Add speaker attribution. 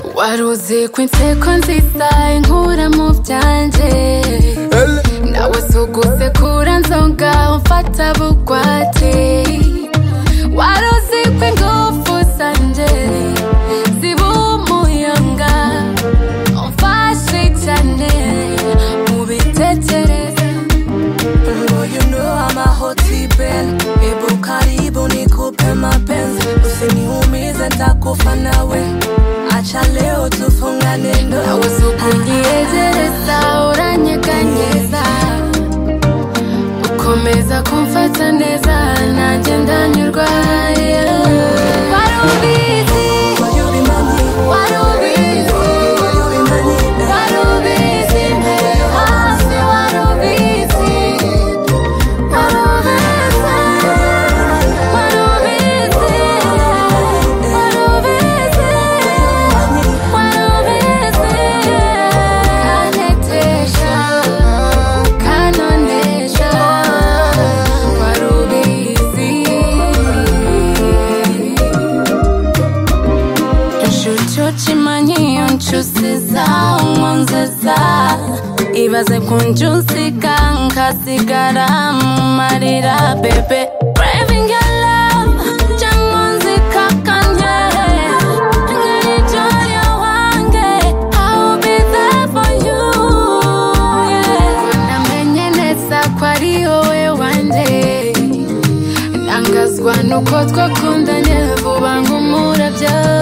Speaker 1: unyuze ku nseko nziza inkura mu byanjye nawe suguze kura nzonga umfata bugwate wari uzi ko ingufu zanje ziba umuyaga umfashe cyane mu bitekereza
Speaker 2: Oh, you know I'm a hot bell. Hebu karibu nikupe mapenzi, usiniumize ntakufa nawe. Acha leo tufungane ndoa.
Speaker 1: nawe sukunyegereza uranyeganyeza ukomeza kumfata neza nanjye ndanyurwa yeah. wari ubizi
Speaker 2: Will you be my man?
Speaker 1: wari ubizi
Speaker 2: Will you be my man?
Speaker 1: Wari ubizi mbere yo hasi wari ubizi Wari ubizi Wari ubizi Wari ubizi Wari ubizi Kantetesha Kanonesha Wari ubizi inshuti ucimanyi iyo ncusiza umwanzeza ibaze ku ncusiga nkasigara mu marira bebe Craving your love, cyangwa nzikakanye. Nkarijori wange, I will be there for you, yeah. Namenye neza ko ari wowe wanjye ntangazwa nuko twakundanye vuba ngo umurabyo